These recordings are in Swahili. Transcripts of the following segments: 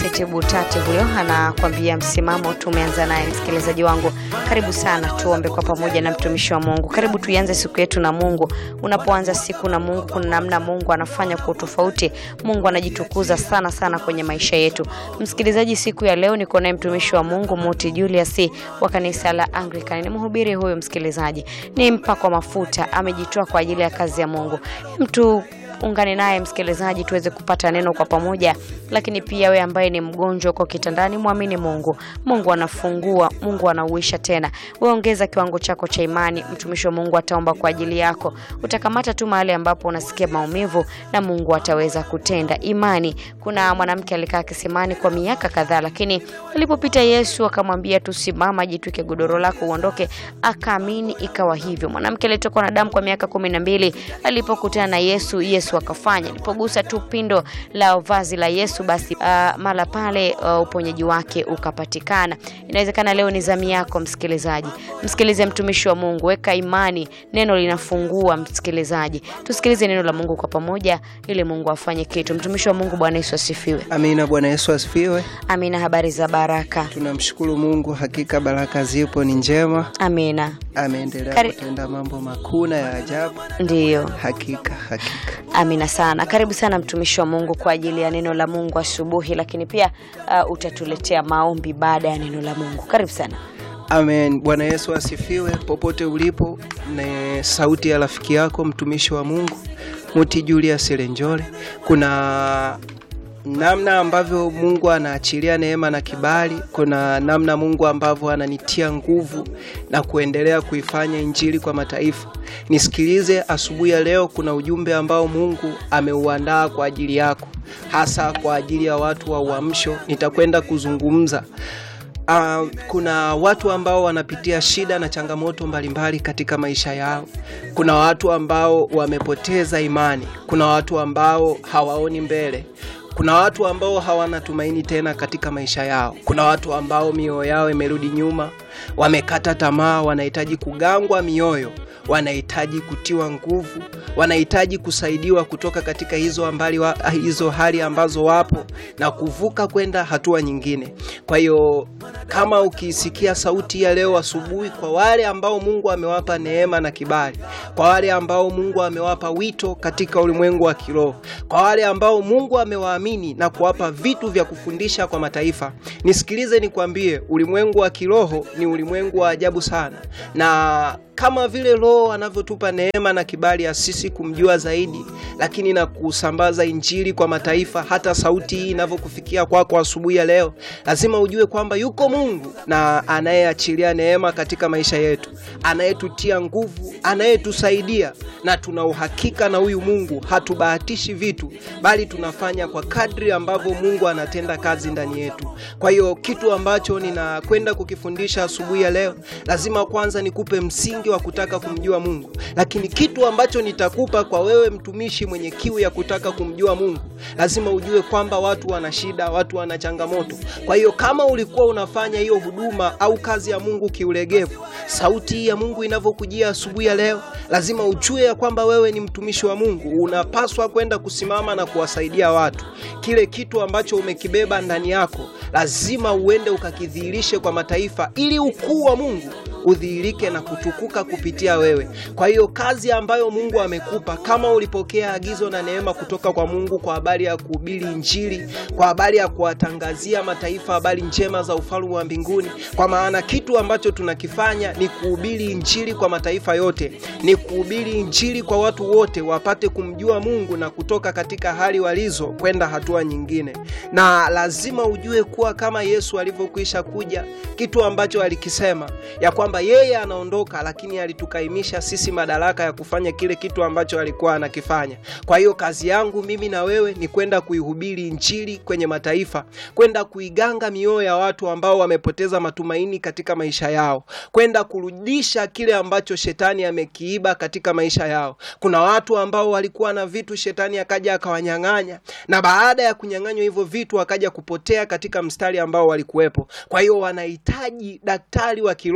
Anicet Butate huyo anakwambia msimamo. Tumeanza naye msikilizaji wangu, karibu sana, tuombe kwa pamoja na mtumishi wa Mungu. Karibu tuianze siku yetu na Mungu. Unapoanza siku na Mungu, kuna namna Mungu anafanya kwa tofauti. Mungu anajitukuza sana sana kwenye maisha yetu. Msikilizaji, siku ya leo niko naye mtumishi wa Mungu Muti Julius wa kanisa la Anglican. Ni mhubiri huyo, msikilizaji, ni mpako mafuta, amejitoa kwa ajili ya kazi ya Mungu. Mtu ungane naye msikilizaji, tuweze kupata neno kwa pamoja. Lakini pia we ambaye ni mgonjwa uko kitandani, mwamini Mungu. Mungu anafungua, Mungu anauisha tena. We ongeza kiwango chako cha imani, mtumishi wa Mungu ataomba kwa ajili yako. Utakamata tu mahali ambapo unasikia maumivu na Mungu ataweza kutenda. Imani. Kuna mwanamke alikaa kisimani kwa miaka kadhaa, lakini alipopita Yesu akamwambia tu, simama, jitwike godoro lako uondoke. Akaamini, ikawa hivyo. Mwanamke alitokwa na damu kwa miaka kumi na mbili alipokutana na Yesu, Yesu akafanya. Alipogusa tu pindo la vazi la Yesu, basi uh, mara pale uh, uponyaji wake ukapatikana. Inawezekana leo ni zamu yako msikilizaji, msikilize mtumishi wa Mungu, weka imani, neno linafungua. Msikilizaji, tusikilize neno la Mungu kwa pamoja, ili Mungu afanye kitu. Mtumishi wa Mungu, Bwana Yesu asifiwe. Amina. Bwana Yesu asifiwe. Amina. Habari za baraka? Tunamshukuru Mungu, hakika baraka zipo, ni njema. Amina. Ameendelea Kari- kutenda mambo makuu na ya ajabu, Ndiyo. hakika hakika. Amina sana. Karibu sana mtumishi wa Mungu kwa ajili ya neno la Mungu asubuhi, lakini pia uh, utatuletea maombi baada ya neno la Mungu. Karibu sana. Amen. Bwana Yesu asifiwe. Popote ulipo, ni sauti ya rafiki yako mtumishi wa Mungu Muti Julius Lenjole. Kuna namna ambavyo Mungu anaachilia neema na kibali, kuna namna Mungu ambavyo ananitia nguvu na kuendelea kuifanya injili kwa mataifa. Nisikilize asubuhi ya leo, kuna ujumbe ambao Mungu ameuandaa kwa ajili yako, hasa kwa ajili ya watu wa uamsho. Nitakwenda kuzungumza Uh, kuna watu ambao wanapitia shida na changamoto mbalimbali katika maisha yao. Kuna watu ambao wamepoteza imani, kuna watu ambao hawaoni mbele, kuna watu ambao hawana tumaini tena katika maisha yao, kuna watu ambao mioyo yao imerudi nyuma, wamekata tamaa, wanahitaji kugangwa mioyo, wanahitaji kutiwa nguvu, wanahitaji kusaidiwa kutoka katika hizo, ambali wa, hizo hali ambazo wapo na kuvuka kwenda hatua nyingine. Kwa hiyo kama ukisikia sauti ya leo asubuhi, kwa wale ambao Mungu amewapa neema na kibali, kwa wale ambao Mungu amewapa wito katika ulimwengu wa kiroho, kwa wale ambao Mungu amewaamini na kuwapa vitu vya kufundisha kwa mataifa, nisikilize nikwambie, ulimwengu wa kiroho ni ulimwengu wa ajabu sana, na kama vile Roho anavyotupa neema na kibali ya sisi kumjua zaidi, lakini na kusambaza injili kwa mataifa. Hata sauti hii inavyokufikia kwako asubuhi ya leo, lazima ujue kwamba yuko Mungu na anayeachilia neema katika maisha yetu, anayetutia nguvu, anayetusaidia, na tuna uhakika na huyu Mungu. Hatubahatishi vitu, bali tunafanya kwa kadri ambavyo Mungu anatenda kazi ndani yetu. Kwa hiyo kitu ambacho ninakwenda kukifundisha asubuhi ya leo, lazima kwanza nikupe msingi wa kutaka kumjua Mungu, lakini kitu ambacho nitakupa kwa wewe mtumishi mwenye kiu ya kutaka kumjua Mungu, lazima ujue kwamba watu wana shida, watu wana changamoto. Kwa hiyo kama ulikuwa unafanya hiyo huduma au kazi ya Mungu kiulegevu, sauti hii ya Mungu inavyokujia asubuhi ya leo, lazima ujue ya kwamba wewe ni mtumishi wa Mungu, unapaswa kwenda kusimama na kuwasaidia watu. Kile kitu ambacho umekibeba ndani yako, lazima uende ukakidhihirishe kwa mataifa, ili ukuu wa Mungu udhihirike na kutukuka kupitia wewe. Kwa hiyo kazi ambayo Mungu amekupa, kama ulipokea agizo na neema kutoka kwa Mungu kwa habari ya kuhubiri Injili, kwa habari ya kuwatangazia mataifa habari njema za ufalme wa mbinguni, kwa maana kitu ambacho tunakifanya ni kuhubiri Injili kwa mataifa yote, ni kuhubiri Injili kwa watu wote wapate kumjua Mungu na kutoka katika hali walizo kwenda hatua nyingine. Na lazima ujue kuwa kama Yesu alivyokwisha kuja, kitu ambacho alikisema ya kwamba yeye anaondoka, lakini alitukaimisha sisi madaraka ya kufanya kile kitu ambacho alikuwa anakifanya. Kwa hiyo kazi yangu mimi na wewe ni kwenda kuihubiri Injili kwenye mataifa, kwenda kuiganga mioyo ya watu ambao wamepoteza matumaini katika maisha yao, kwenda kurudisha kile ambacho shetani amekiiba katika maisha yao. Kuna watu ambao walikuwa na vitu, shetani akaja akawanyang'anya, na baada ya kunyang'anywa hivyo vitu wakaja kupotea katika mstari ambao walikuwepo. Kwa hiyo wanahitaji daktari wa kiroho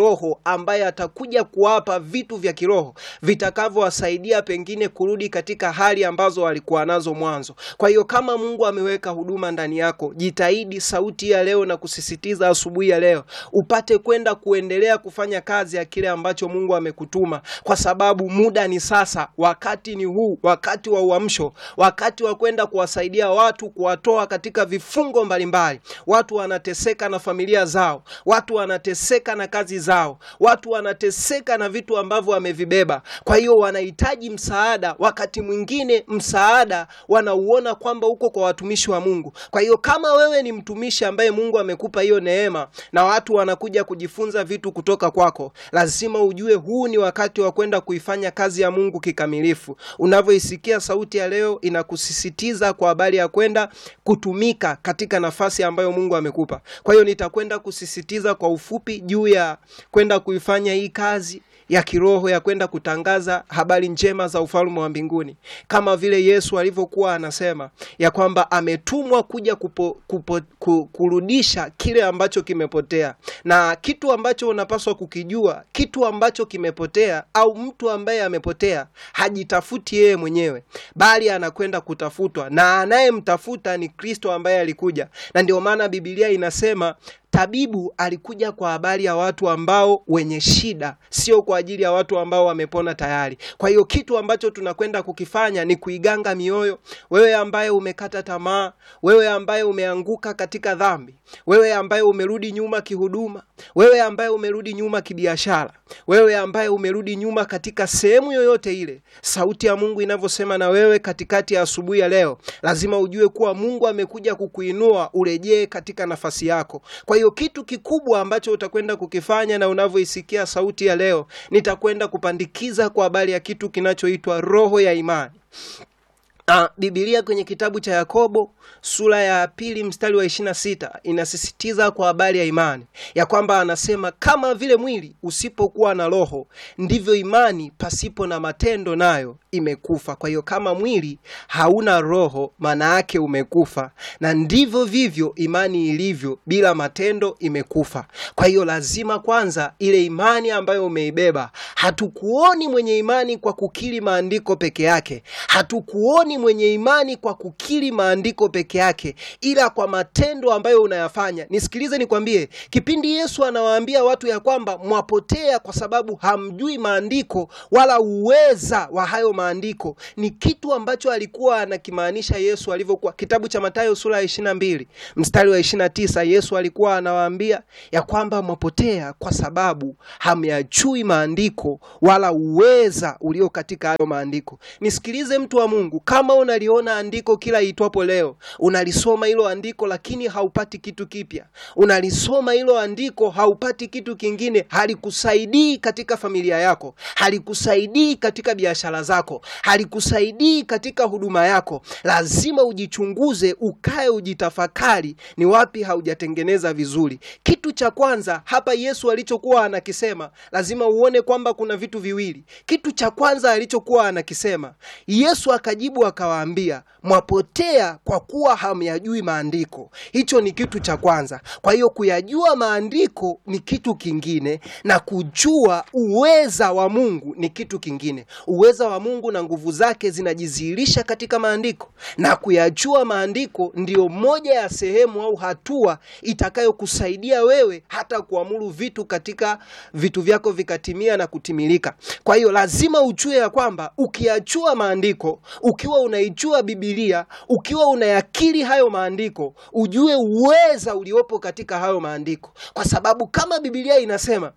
ambaye atakuja kuwapa vitu vya kiroho vitakavyowasaidia pengine kurudi katika hali ambazo walikuwa nazo mwanzo. Kwa hiyo kama Mungu ameweka huduma ndani yako, jitahidi sauti ya leo na kusisitiza asubuhi ya leo upate kwenda kuendelea kufanya kazi ya kile ambacho Mungu amekutuma, kwa sababu muda ni sasa, wakati ni huu, wakati wa uamsho, wakati wa kwenda kuwasaidia watu, kuwatoa katika vifungo mbalimbali. Watu wanateseka na familia zao, watu wanateseka na kazi zao, watu wanateseka na vitu ambavyo wamevibeba. Kwa hiyo wanahitaji msaada. Wakati mwingine msaada wanauona kwamba uko kwa watumishi wa Mungu. Kwa hiyo kama wewe ni mtumishi ambaye Mungu amekupa hiyo neema na watu wanakuja kujifunza vitu kutoka kwako, lazima ujue huu ni wakati wa kwenda kuifanya kazi ya Mungu kikamilifu. Unavyoisikia sauti ya leo inakusisitiza kwa habari ya kwenda kutumika katika nafasi ambayo Mungu amekupa. Kwa hiyo nitakwenda kusisitiza kwa ufupi juu ya kwenda kuifanya hii kazi ya kiroho ya kwenda kutangaza habari njema za ufalme wa mbinguni, kama vile Yesu alivyokuwa anasema ya kwamba ametumwa kuja kupo, kupo, ku, kurudisha kile ambacho kimepotea. Na kitu ambacho unapaswa kukijua, kitu ambacho kimepotea au mtu ambaye amepotea hajitafuti yeye mwenyewe, bali anakwenda kutafutwa, na anayemtafuta ni Kristo ambaye alikuja, na ndio maana Biblia inasema tabibu alikuja kwa habari ya watu ambao wenye shida, sio kwa ajili ya watu ambao wamepona tayari. Kwa hiyo kitu ambacho tunakwenda kukifanya ni kuiganga mioyo. Wewe ambaye umekata tamaa, wewe ambaye umeanguka katika dhambi, wewe ambaye umerudi nyuma kihuduma, wewe ambaye umerudi nyuma kibiashara, wewe ambaye umerudi nyuma katika sehemu yoyote ile, sauti ya Mungu inavyosema na wewe katikati ya asubuhi ya leo, lazima ujue kuwa Mungu amekuja kukuinua urejee katika nafasi yako. Kwa hiyo kitu kikubwa ambacho utakwenda kukifanya na unavyoisikia sauti ya leo, nitakwenda kupandikiza kwa habari ya kitu kinachoitwa roho ya imani. Ah, Biblia kwenye kitabu cha Yakobo sura ya pili mstari wa ishirini na sita inasisitiza kwa habari ya imani ya kwamba anasema, kama vile mwili usipokuwa na roho ndivyo imani pasipo na matendo nayo imekufa. Kwa hiyo kama mwili hauna roho, maana yake umekufa, na ndivyo vivyo imani ilivyo bila matendo imekufa. Kwa hiyo lazima kwanza ile imani ambayo umeibeba, hatukuoni mwenye imani kwa kukiri maandiko peke yake, hatukuoni mwenye imani kwa kukiri maandiko peke yake, ila kwa matendo ambayo unayafanya. Nisikilize nikwambie, kipindi Yesu anawaambia watu ya kwamba mwapotea kwa sababu hamjui maandiko wala uweza wa hayo maandiko, ni kitu ambacho alikuwa anakimaanisha Yesu alivyokuwa. Kitabu cha Mathayo sura ya 22 mstari wa 29, Yesu alikuwa anawaambia ya kwamba mwapotea kwa sababu hamyajui maandiko wala uweza ulio katika hayo maandiko. Nisikilize mtu wa Mungu, kama unaliona andiko kila itwapo leo, unalisoma hilo andiko lakini haupati kitu kipya, unalisoma hilo andiko haupati kitu kingine, halikusaidii katika familia yako, halikusaidii katika biashara zako, halikusaidii katika huduma yako, lazima ujichunguze, ukae, ujitafakari, ni wapi haujatengeneza vizuri. Kitu cha kwanza hapa Yesu alichokuwa anakisema, lazima uone kwamba kuna vitu viwili. Kitu cha kwanza alichokuwa anakisema, Yesu akajibu akawaambia, mwapotea kwa kuwa hamyajui maandiko. Hicho ni kitu cha kwanza. Kwa hiyo kuyajua maandiko ni kitu kingine, na kujua uweza wa Mungu ni kitu kingine. Uweza wa Mungu na nguvu zake zinajidhihirisha katika maandiko, na kuyajua maandiko ndiyo moja ya sehemu au hatua itakayokusaidia wewe hata kuamuru vitu katika vitu vyako vikatimia na kutimilika. Kwa hiyo lazima ujue ya kwamba ukiyajua maandiko, ukiwa unaijua Biblia, ukiwa unayakiri hayo maandiko, ujue uweza uliopo katika hayo maandiko, kwa sababu kama Biblia inasema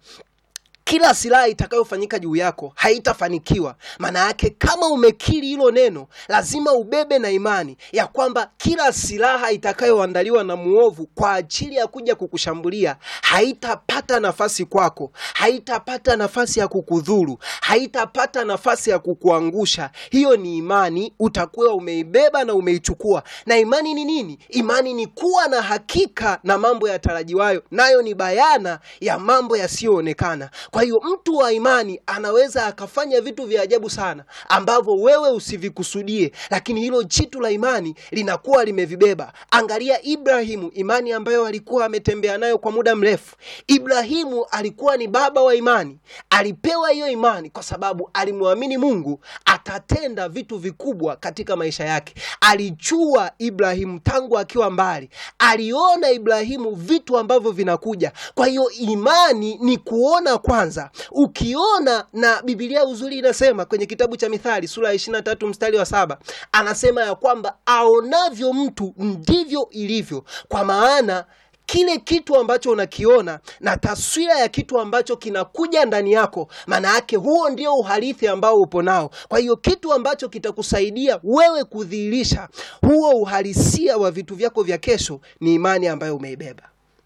kila silaha itakayofanyika juu yako haitafanikiwa. Maana yake kama umekiri hilo neno, lazima ubebe na imani ya kwamba kila silaha itakayoandaliwa na muovu kwa ajili ya kuja kukushambulia haitapata nafasi kwako, haitapata nafasi ya kukudhuru, haitapata nafasi ya kukuangusha. Hiyo ni imani utakuwa umeibeba na umeichukua. Na imani ni nini? Imani ni kuwa na hakika na mambo yatarajiwayo, nayo ni bayana ya mambo yasiyoonekana. Kwa Kwa hiyo mtu wa imani anaweza akafanya vitu vya ajabu sana ambavyo wewe usivikusudie, lakini hilo jitu la imani linakuwa limevibeba. Angalia Ibrahimu, imani ambayo alikuwa ametembea nayo kwa muda mrefu. Ibrahimu alikuwa ni baba wa imani, alipewa hiyo imani kwa sababu alimwamini Mungu atatenda vitu vikubwa katika maisha yake. Alijua Ibrahimu tangu akiwa mbali, aliona Ibrahimu vitu ambavyo vinakuja. Kwa hiyo imani ni kuona kwanza. Ukiona, na Biblia uzuri inasema kwenye kitabu cha Mithali sura ya 23 mstari wa saba anasema ya kwamba aonavyo mtu ndivyo ilivyo, kwa maana kile kitu ambacho unakiona na taswira ya kitu ambacho kinakuja ndani yako, maana yake huo ndio uhalithi ambao upo nao. Kwa hiyo kitu ambacho kitakusaidia wewe kudhihirisha huo uhalisia wa vitu vyako vya kesho ni imani ambayo umeibeba.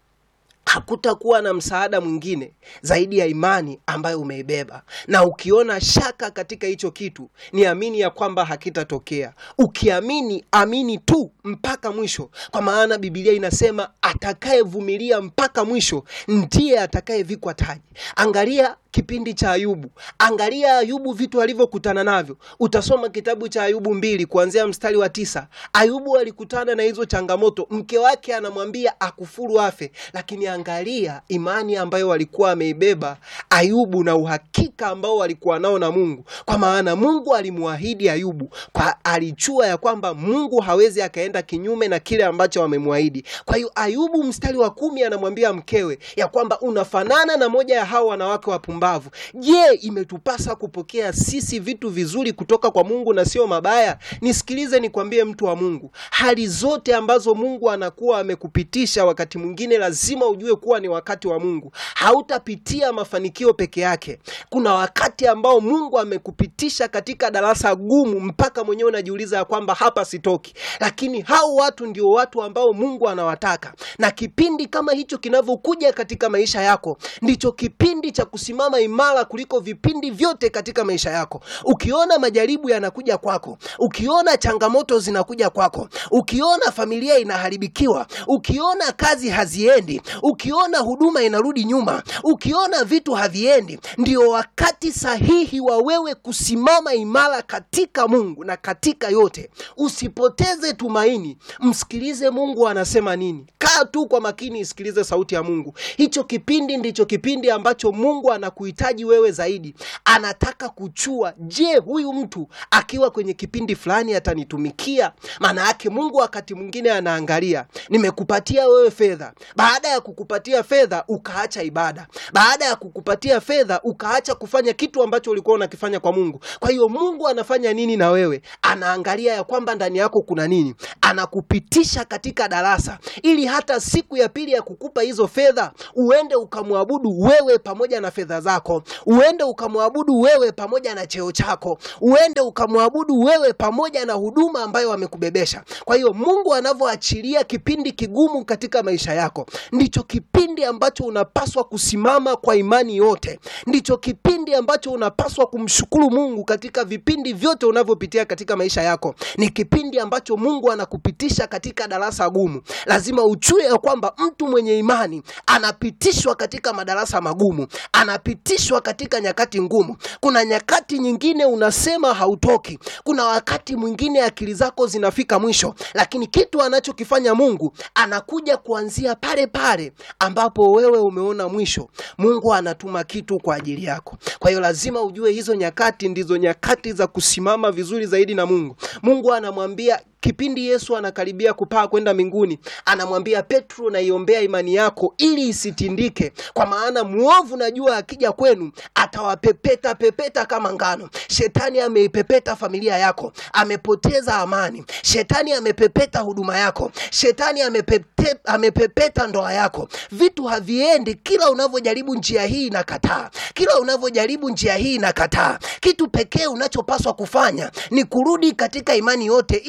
Hakutakuwa na msaada mwingine zaidi ya imani ambayo umeibeba, na ukiona shaka katika hicho kitu, ni amini ya kwamba hakitatokea. Ukiamini, amini tu mpaka mwisho, kwa maana Biblia inasema atakayevumilia mpaka mwisho ndiye atakayevikwa taji. Angalia kipindi cha Ayubu, angalia Ayubu vitu alivyokutana navyo. Utasoma kitabu cha Ayubu mbili kuanzia mstari wa tisa. Ayubu alikutana na hizo changamoto, mke wake anamwambia akufuru afe, lakini angalia imani ambayo walikuwa ameibeba Ayubu na uhakika ambao walikuwa nao na Mungu, kwa maana Mungu alimwahidi Ayubu kwa, alijua ya kwamba Mungu hawezi akaenda kinyume na kile ambacho amemwahidi. Kwa hiyo Ayubu mstari wa kumi anamwambia mkewe ya kwamba unafanana na moja ya hao wanawake wapumbavu. Je, imetupasa kupokea sisi vitu vizuri kutoka kwa Mungu na sio mabaya? Nisikilize nikwambie, mtu wa Mungu, hali zote ambazo Mungu anakuwa amekupitisha, wakati mwingine lazima ujue kuwa ni wakati wa Mungu. Hautapitia mafanikio peke yake. Kuna wakati ambao Mungu amekupitisha katika darasa gumu, mpaka mwenyewe unajiuliza ya kwamba hapa sitoki. Lakini hao watu ndio watu ambao Mungu anawataka, na kipindi kama hicho kinavyokuja katika maisha yako, ndicho kipindi cha kusimama imara kuliko vipindi vyote katika maisha yako. Ukiona majaribu yanakuja kwako, ukiona changamoto zinakuja kwako, ukiona familia inaharibikiwa, ukiona kazi haziendi, ukiona huduma inarudi nyuma, ukiona vitu haviendi, ndio wakati sahihi wa wewe kusimama imara katika Mungu na katika yote. Usipoteze tumaini, msikilize Mungu anasema nini. Kaa tu kwa makini, isikilize sauti ya Mungu. Hicho kipindi ndicho kipindi ambacho Mungu anakuhitaji wewe zaidi. Anataka kuchua, je, huyu mtu akiwa kwenye kipindi fulani atanitumikia? Maana yake Mungu wakati mwingine anaangalia, nimekupatia wewe fedha, baada ya kukupatia fedha ukaacha ibada, baada ya kukupatia fedha ukaacha kufanya kitu ambacho ulikuwa unakifanya kwa Mungu. Kwa hiyo Mungu anafanya nini na wewe? Anaangalia ya kwamba ndani yako kuna nini, anakupitisha katika darasa, ili hata siku ya pili ya kukupa hizo fedha uende ukamwabudu wewe pamoja na fedha zako, uende ukamwabudu wewe pamoja na cheo chako, uende ukamwabudu wewe pamoja na huduma ambayo amekubebesha. Kwa hiyo Mungu anavyoachilia kipindi kigumu katika maisha yako, ndicho kipindi ambacho unapaswa kusimama kwa imani yote, ndicho kipindi ambacho unapaswa kumshukuru Mungu katika vipindi vyote unavyopitia katika maisha yako. Ni kipindi ambacho Mungu anakupitisha katika darasa gumu. Lazima ujue ya kwamba mtu mwenye imani anapitishwa katika madarasa magumu, anapitishwa katika nyakati ngumu. Kuna nyakati nyingine unasema hautoki, kuna wakati mwingine akili zako zinafika mwisho, lakini kitu anachokifanya Mungu anakuja kuanzia pale pale ambapo wewe umeona mwisho. Mungu anatuma kitu kwa ajili yako. Kwa hiyo lazima ujue hizo nyakati ndizo nyakati za kusimama vizuri zaidi na Mungu. Mungu anamwambia kipindi Yesu anakaribia kupaa kwenda mbinguni, anamwambia Petro, naiombea imani yako ili isitindike, kwa maana mwovu najua akija kwenu atawapepeta pepeta kama ngano. Shetani ameipepeta familia yako, amepoteza amani. Shetani amepepeta huduma yako, shetani amepete, amepepeta ndoa yako. Vitu haviendi. Kila unavyojaribu njia hii inakataa, kila unavyojaribu njia hii inakataa. Kitu pekee unachopaswa kufanya ni kurudi katika imani yote, ili Mungu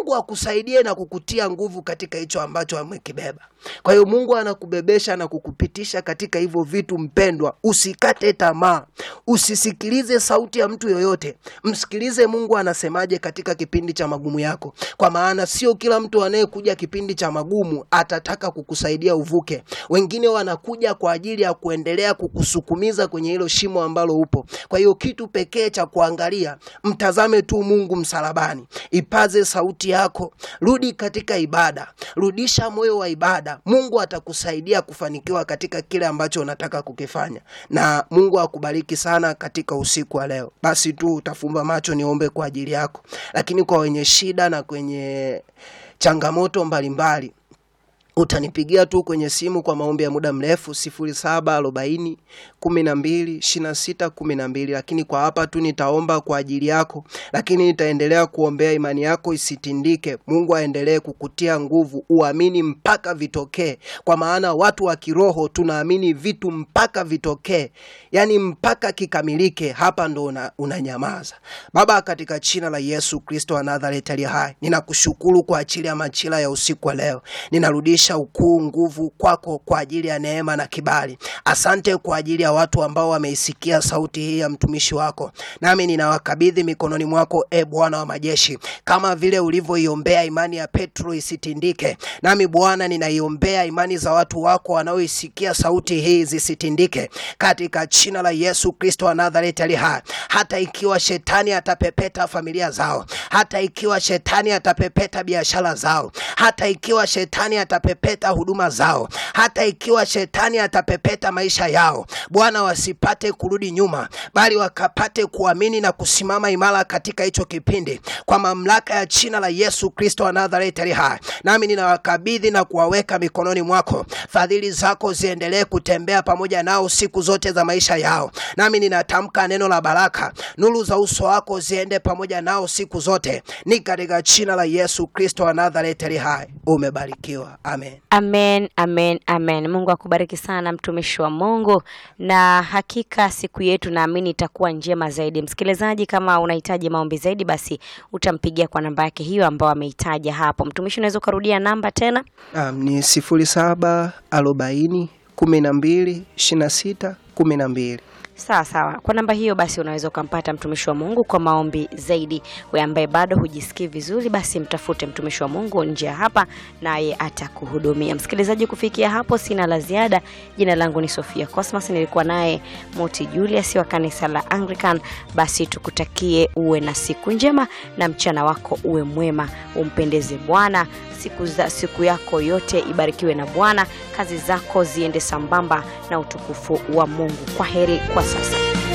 Mungu akusaidie na kukutia nguvu katika hicho ambacho amekibeba. Kwa hiyo Mungu anakubebesha na kukupitisha katika hivyo vitu. Mpendwa, usikate tamaa, usisikilize sauti ya mtu yoyote, msikilize Mungu anasemaje katika kipindi cha magumu yako, kwa maana sio kila mtu anayekuja kipindi cha magumu atataka kukusaidia uvuke. Wengine wanakuja kwa ajili ya kuendelea kukusukumiza kwenye hilo shimo ambalo upo. Kwa hiyo kitu pekee cha kuangalia, mtazame tu Mungu msalabani, ipaze sauti yako, rudi katika ibada, rudisha moyo wa ibada. Mungu atakusaidia kufanikiwa katika kile ambacho unataka kukifanya, na Mungu akubariki sana katika usiku wa leo. Basi tu utafumba macho, niombe kwa ajili yako, lakini kwa wenye shida na kwenye changamoto mbalimbali utanipigia tu kwenye simu kwa maombi ya muda mrefu sifuri saba arobaini kumi na mbili ishirini na sita kumi na mbili lakini kwa hapa tu nitaomba kwa ajili yako, lakini nitaendelea kuombea imani yako isitindike. Mungu aendelee kukutia nguvu, uamini mpaka vitokee, kwa maana watu wa kiroho tunaamini vitu mpaka vitokee, yani mpaka kikamilike. Hapa ndo una, unanyamaza. Baba, katika jina la Yesu Kristo wa Nazareti aliye hai, ninakushukuru kwa ajili ya machila ya usiku wa leo, ninarudisha ukuu, nguvu kwako kwa ajili ya neema na kibali. Asante kwa ajili ya watu ambao wameisikia sauti hii ya mtumishi wako, nami ninawakabidhi mikononi mwako, e Bwana wa majeshi, kama vile ulivyoiombea imani ya Petro isitindike, nami Bwana ninaiombea imani za watu wako wanaoisikia sauti hii zisitindike, katika jina la Yesu Kristo wa Nazareti ali hai. Hata ikiwa shetani atapepeta familia zao, hata ikiwa shetani atapepeta biashara zao, hata ikiwa shetani atapepeta huduma zao, hata ikiwa shetani atapepeta maisha yao, Bwana wasipate kurudi nyuma, bali wakapate kuamini na kusimama imara katika hicho kipindi, kwa mamlaka ya jina la Yesu Kristo wa Nazareti ali hai. Nami ninawakabidhi na kuwaweka mikononi mwako, fadhili zako ziendelee kutembea pamoja nao siku zote za maisha yao. Nami ninatamka neno la baraka, nuru za uso wako ziende pamoja nao siku zote, ni katika jina la Yesu Kristo wa Nazareti ali hai. Umebarikiwa, amen. Amen, amen, amen. Mungu akubariki sana mtumishi wa Mungu, na hakika siku yetu naamini itakuwa njema zaidi. Msikilizaji, kama unahitaji maombi zaidi, basi utampigia kwa namba yake hiyo ambayo ameitaja hapo. Mtumishi, unaweza ukarudia namba tena? Um, ni sifuri saba arobaini kumi na mbili ishirini na sita kumi na mbili. Sawa sawa, kwa namba hiyo basi unaweza ukampata mtumishi wa Mungu kwa maombi zaidi. We ambaye bado hujisikii vizuri, basi mtafute mtumishi wa Mungu nje ya hapa, naye atakuhudumia. Msikilizaji, kufikia hapo sina la ziada. Jina langu ni Sofia Cosmas, nilikuwa naye Moti Julius wa kanisa la Anglican. Basi tukutakie uwe na siku njema na mchana wako uwe mwema, umpendeze Bwana siku, za, siku yako yote ibarikiwe na Bwana, kazi zako ziende sambamba na utukufu wa Mungu. Kwa heri kwa sasa.